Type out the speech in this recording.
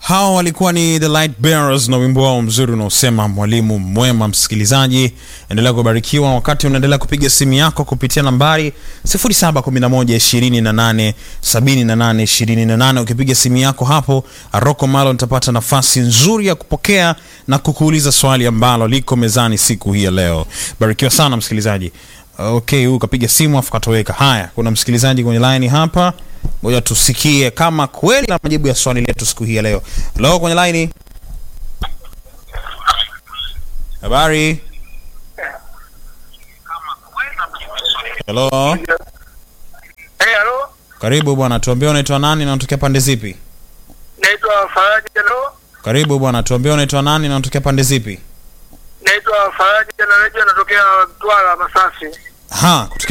Hao walikuwa ni The Light Bearers na wimbo wao mzuri unaosema mwalimu mwema. Msikilizaji, endelea kubarikiwa wakati unaendelea kupiga simu yako kupitia nambari 0711287828. Ukipiga simu yako hapo, Rocco Malo nitapata nafasi nzuri ya kupokea na kukuuliza swali ambalo liko mezani siku hii ya leo. Barikiwa sana msikilizaji. Okay, huyu kapiga simu afu katoweka. Haya, kuna msikilizaji kwenye line hapa, ngoja tusikie kama kweli na majibu ya swali letu siku hii ya leo. Hello, kwenye line. Habari. Hello, Hey, halo. karibu bwana, tuambie unaitwa nani na unatokea pande zipi? Naitwa Faraji Jalo. Karibu bwana, tuambie unaitwa nani na unatokea pande zipi? Naitwa Faraji Jalo, natokea Mtwara Masasi. Ha, kutokea